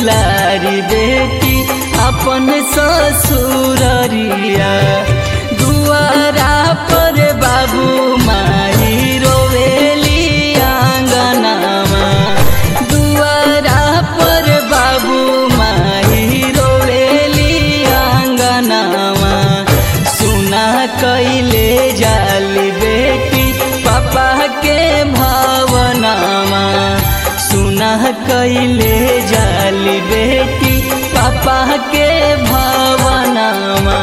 दुलारी बेटी अपन ससुररिया दुआरा पर बाबू माई रोवेली आंगनामा दुआरा पर बाबू माई रोवेली आंगनामा सुना कैले जाली बेटी पापा के भावनामा सुना कैले जाली बेटी पापा के भावनामा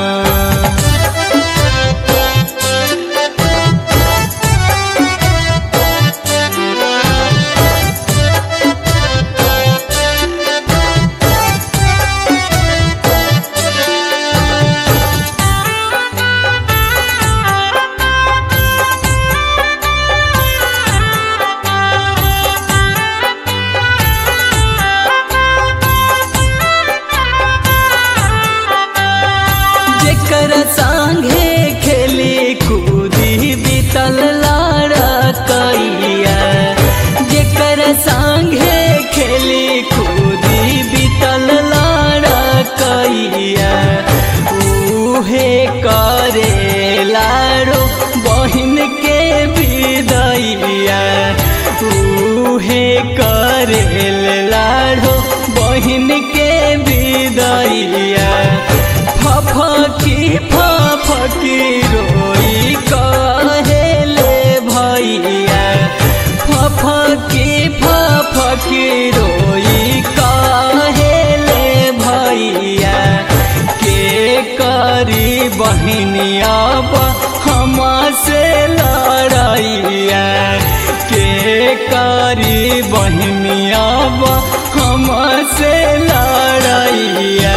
जेकर संगे खेली कूदी बीतल लड़कैया जेकर संगे खेली कूदी बीतल लड़कैया उहे करे लाड़ो बहिन के विदैया उहे करे लाड़ो बहिन के विदैया फफकी फफकी रोई कहेले भैया फफकी फफकी रोई कहेले भैया के करी बहनिया हम से लड़ैया के करी बहनिया हम से लड़ैया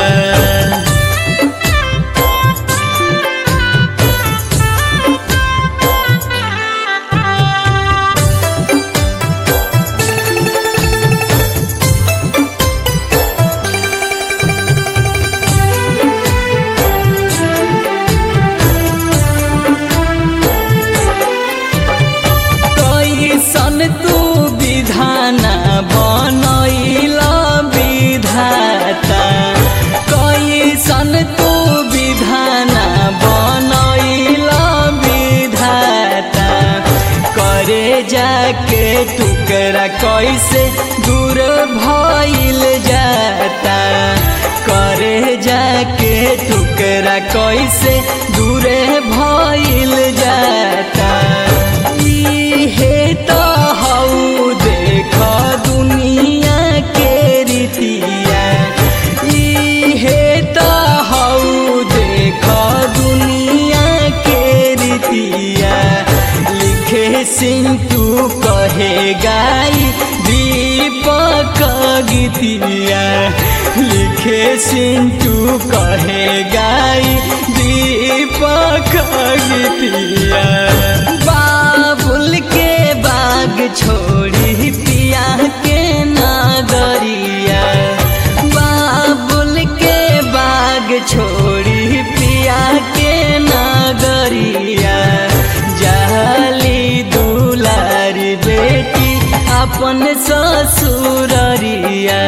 कैसन तू विधान बनैला विधाता कैसन तू विधान बनैला विधाता करे जाके टुकड़ा कैसे दूर भइल जाता करे जाके टुकड़ा कैसे दूरे भइल जाता इहे त हौ देख दुनिया के रीतिया इहे त हौ देख दुनिया के रीतिया लिखे सिंटू कहे गाई दीपक गीतिया लिखे सिंटू कहे गाई दीपक गीतिया बाबुल के बाग छोड़ी पिया के नागरिया बाबुल के बाग छोड़ी पिया के नागरिया जाली दुलारी बेटी अपन ससुररिया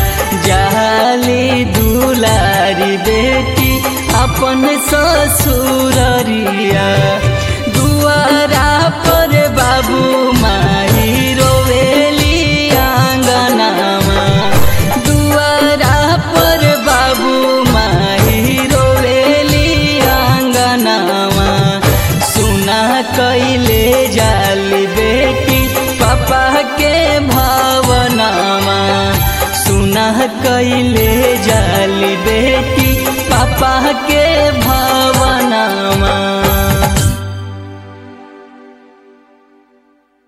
जाली दुलारी बेटी अपन ससुररिया दुआरा पर बाबू माई रोवेली आंगनामा दुआरा पर बाबू माई रोवेली आंगनामा सुना कैले जाली बेटी पापा के भावनामा सुना कैले जाली बेटी पापा के भाव